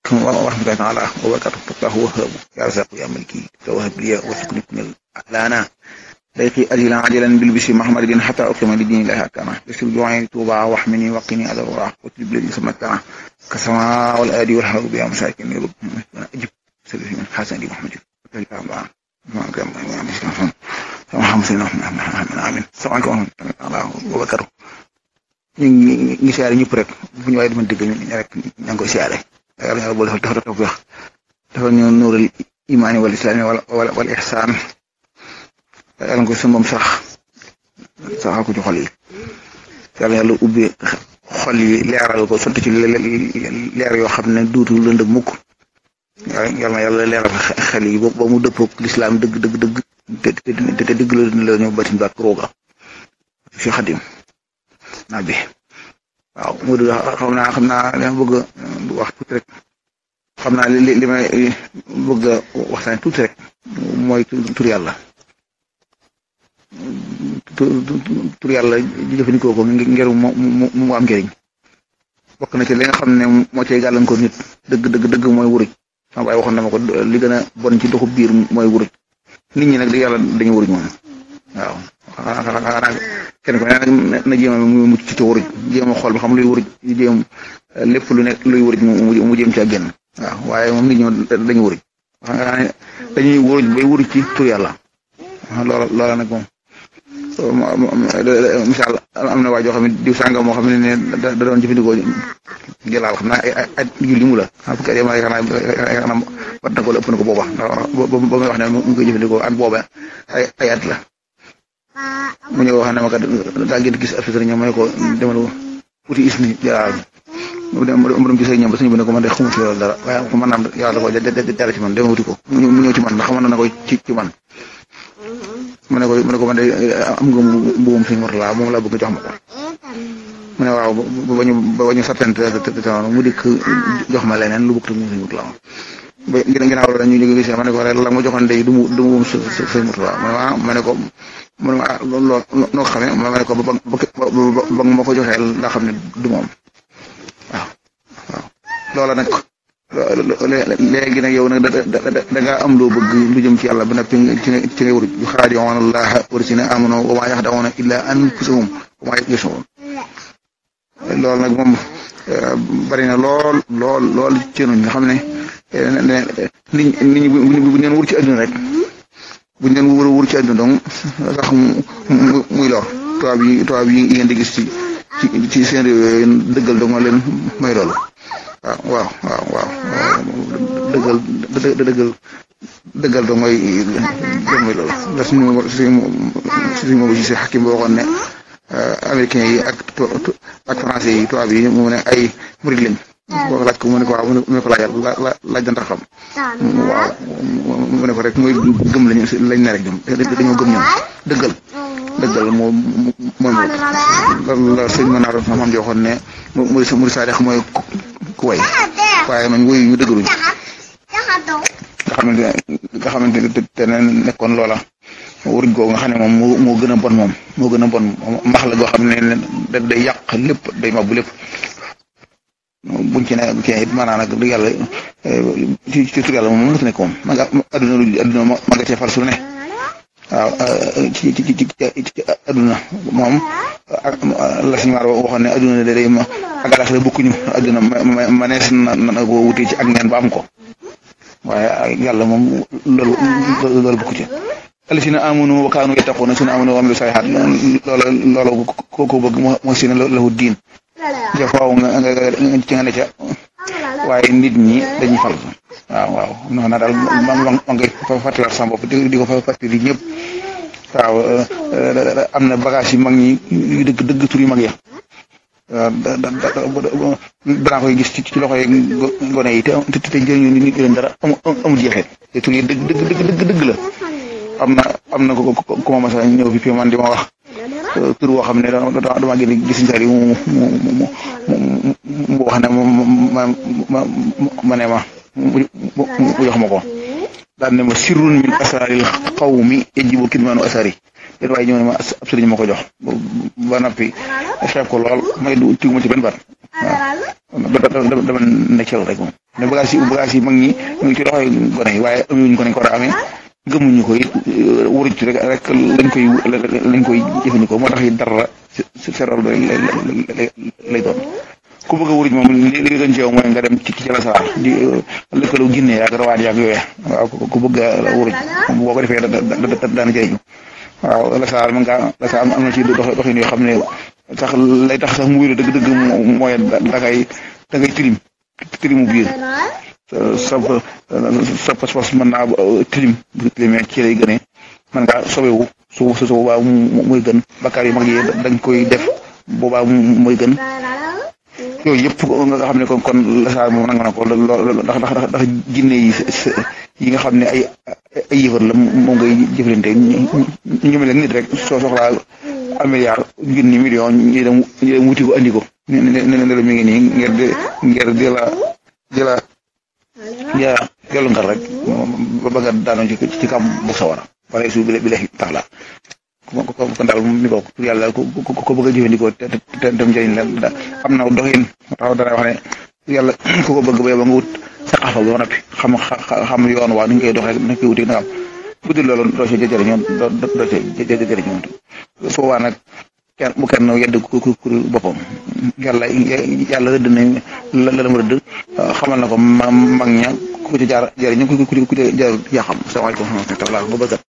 ورحمة الله تعالى وبركاته فالله وهاب يا رزاق يا ملكي توهب لي وتكن كن لانا ليقي أجلا عجلا بالبشر محمد حتى أقيم لدين الله أكرمه يسر جوعي توبا واحمني وقني على الوراء وتجب لي سمتنا كسماء والآدي والحرب يا مساكن يرب أجب سلسل من حسن دي محمد محمد سيدنا محمد آمين السلام عليكم ورحمة الله وبركاته ñu ngi ngi siyaare ñëpp rek fu ñu waaye dama dégg ñu rek ña ngi koy siyaare yàlla yàlla boole dafa dafa wax dafa ñu nuural imaani wal islaami wala wala wala ihsaan yàlla nga ko suñu moom sax saxal ko ci xol yi yàlla yàlla ubbi xol yi leeral ko sotti ci leer yoo xam ne duutu lëndëm mukk yàlla yàlla leeral xel yi ba mu dëppoog lislaam dëgg dëgg dëgg te te dëgg la la ñëw batin baak rooga fi xadim naa bi waaw Modou xam naa xam naa li ma bëgg wax tuuti rek xam naa li li may bëgg a waxtaan tuuti rek mooy tur yàlla tur yàlla jëfandikoo ko ngir mu mu mu am njëriñ bokk na ci li nga xam ne moo cay gàllankoor nit dëgg dëgg dëgg mooy wuruj sama baay waxoon na ma ko li gën a bon ci doxu biir mooy wuruj nit ñi nag di yàlla dañu wuruj moom waaw xanaa kenn ko ne nag na jéem a mu mucc ci wuruj jéem a xool ba xam luy wuruj jéem lépp lu nekk luy wuruj mu jéem ci ak génn waaw waaye moom nit ñi dañu wuruj xanaa ne dañuy wuruj bay wuruj ci tur yàlla loola loola nag moom misaal am na waa joo xam ne diw sàngam moo xam ne ne da doon jëfandikoo jëlaal xam naa ay ay julli mu la xam fukki at yama yaakaar naa wat na ko la ëpp na ko booba ba muy wax ne mu ngi koy jëfandikoo at booba ay ay at la mu ñëw wax ne ma kat daa ngeen gis ab sëriñ ma ne ko demal wuti isni jalaal mu dem mu dem ci sëriñ ba sëriñ bi ne ko man de xamu ci loolu dara waaye ko man naam yàlla ko dara ci man dama wuti ko mu ñëw ci man ndax xamoon na ko ci ci man mu ne ko mu ne ko man de am nga mbuum suñu mortala moom laa bëgg jox ma ko mu ne waaw ba ñu ba ñu sattante mu dikk jox ma leneen lu bëgg mu suñu mortala ba ginnaaw loolu ñu jóge gis ma ne ko la ma joxoon day du mu du mu suñu mortala ma ne ko mu ne ma ah loolu noo ko xamee ma ne ko ba ba ba ma ko joxee laa xam ne du moom waaw waaw loola nag léegi nag yow nag da ngaa am loo bëgg lu jëm ci yàlla ba noppi ci nga ci nga wuruj yu xaadi'uuna llaaha walladiina aamanuu wa maa yaxda'uuna illaa anfusahum wa maa yash'uruun loolu nag moom bari na lool lool lool ci ñun nga xam ne nit ñi bu ñu leen wur ci àdduna rek bu ñu leen wur wur ci àdduna donc sax muy lor tubaab yi tubaab yi ngeen di gis ci ci seen réew yooyu dëggal dong leen may loolu. waaw waaw waaw waaw dëggal dëggal dëggal dong mooy mooy loolu la suñu suñu suñu moom si xakim boo waxoon ne américains yi ak ak français yi tubaab yi mu ne ay murid lañ boo laaj ko mu ne ko waaw mu ne ko laajal laaj da ndax xam waaw mu ne ko rek mooy gëm lañu lañ ne rek ñoom dañoo gëm ñoom dëggal dëggal moo mooy moom la sëñ ma naaroon xam ji waxoon ne mu mu sadex mooy ku way waaye man woyu ñu dëggaluñ nga xamante nga xamante ne te ne nekkoon loola wuruj googu nga xam ne moom moo moo gën a bon moom moo gën a bon mbax la goo xam ne da day yàq lépp day mabbu lépp buñ ci ne ci it maanaam nag du yàlla ci ci tur yàlla moom mënut a nekk moom ma nga adduna lu adduna ma nga cee far su ne waaw ci ci ci ci adduna moom la suñu maar waxoon ne adduna da day ma ak alaxira bokkuñu adduna ma ma nees na na ko wutee ci ak neen ba am ko waaye yàlla moom loolu loolu bokku ci alladina amanu wa kaanu yattaquna sina amanu wa amilu salihat loola loola ko ko bëgg mooy sina lahu diin ja faaw nga nga ci nga ne ca waaye nit ñi dañuy fal waaw waaw non na daal ma ma ngay fàttaliwaat sama bopp di ko fàttali ñëpp waaw am na bagage yu mag ñi yu dëgg dëgg tur yu mag ya danaa koy gis ci ci loxo yi gone yi te te te jëriñu nit leen dara amul jeexee te tur yi dëgg dëgg dëgg dëgg la am na am na ko ku ma masa ñëw fi man di ma wax tur woo xam ne dama gën gis njëriñ mu mu mu mu wax ne ma ma ma ne ma mu jox ma ko daan ne ma sirrun min asaril qawmi yajibu kidmanu asari yéen waaye ñëw ne ma ab sëriñ ma ko jox ba noppi xeeb ko lool may du tiw ma ci benn baat waaw dama ne ci rek moom ne bagage yi bagage yi mag ñi mu ngi ci loxoy gone yi waaye amuñu ko nañ ko war a amee gëmuñu ko it waruñ ci rek rek lañ koy lañ koy jëfandikoo moo tax it dara seeral lay lay doon ku bëgg a wuruj moom li li gën ci yow mooy nga dem ci ci la sawar di lëkkaloo Ginne yaag rawaan yaag yooya waaw ku bëgg a wuruj boo ko defee daana jëriñu waaw la sawar mën ngaa la sawar am na ci dox doxin yoo xam ne sax lay tax sax mu wéru dëgg dëgg mooy dangay dangay tilim tilimu biir sa sa pas-pas mën naa tilim bu tilimee ci lay gënee mën ngaa sobewu su su boobaa muy gën bakkaar yu mag yi dañ koy def boobaa muy gën yooyu yëpp nga xam ne kon kon la saa moom nanga na ko lool ndax ndax ndax jinne yi yi nga xam ne ay ay yëfar la moom ngay jëflante ñu mel ne nit rek soo soxlaa un milliard junni million ñu dem ñu dem wuti ko andi ko ne ne ne la mi ngi nii ngir di ngir di la di la ja dellu ngar rek ba ba nga daanoo ci ci kam bu sawara wala su bi bi tax la kon daal mi bokk yàlla ko ko bëgg a jëfandikoo te te dem njëriñ la am na doxin taxaw dana wax ne yàlla ku ko bëgg ba ba nga wut saqafa ba noppi xam xam yoon waa ni ñu koy dox rek na koy wuti nagam bu dul loolu doo see jëriñoo doo doo see jëriñoo foo waa nag kenn bu kenn yedd ku ku boppam yàlla yàlla rëdd na la la mu rëdd xamal na ko mag ña ku ci jaar jëriñu ku ku ci jaar yaa xam salaamaaleykum wa rahmatulah ba bëgg